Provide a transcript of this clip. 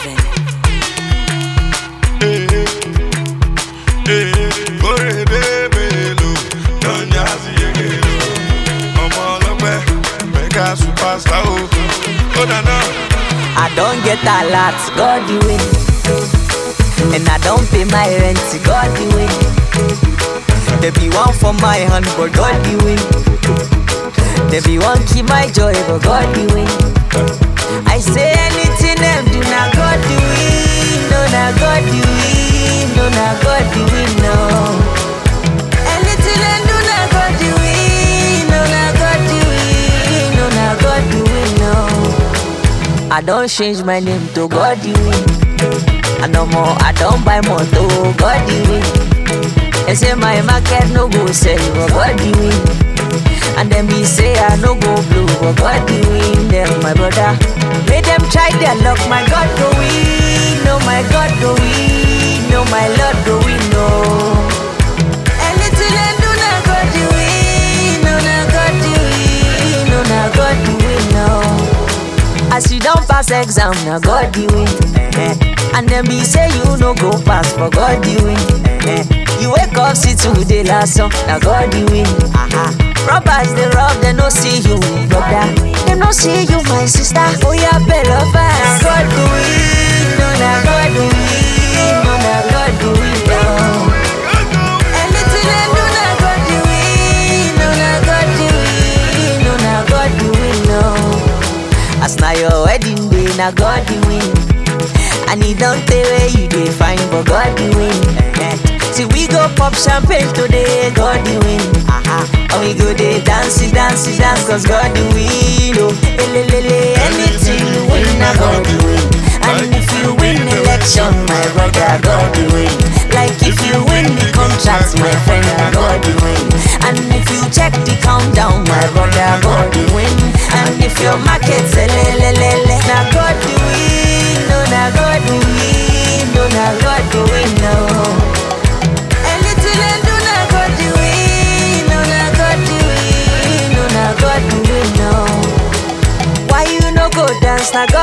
Eleven. Oredebelo, Nonyazi Yegelo. Ọmọ ọlọ́pẹ́, mega superstar o. Ó dáná. I don't get a lot, God the win. And I don't pay my rent, God the win. There be one for my hand, but God the win. There be one keep my joy, but God the win. I say anything them do, now God the win. No, now God the win. No, now God the win, no. Anything them do, now God the win. No, now God the win. No, now God the win, no. I don't change my name to God the win. I no more, I don't buy more to God the win. They say my market no go sell, but God the win. And then me say I no go blue, but God the win. Them my brother, let them try their luck. My God go win, no my God go win, no my Lord go win, no. Anything I do, now God the win, no now God the win, no now God the win, no. As you don't pass exam, now God the win. eh. And then be say you no go pass, for God the win. eh. You wake up, see today last song, now God the win. Aha. Robbers they rob, they no see you, brother. They no see you, my sister. Oh yeah, better fast. Now God the win, no now God the win, no now God the win. No. Anything I do, now God the win, no now God the win, no now God the win. No. As na your wedding day, na God the win. And he don't tell where you dey find, but God the win. Eh. See we go pop champagne today, God the win. Aha. And we go dey dance, dance, dance, cause God the win. Oh, elelele, anything you win, na God the win. And if you win election, my brother, God the win. Like if you win the contract, my friend, na God the win. And if you check the countdown, my brother, God the win. And if your market selelelele, na God the win, no na God the win, no na God the win, no. Anything I do, na God the win, no na God the win, no na God the win, no. Why you no go dance, na God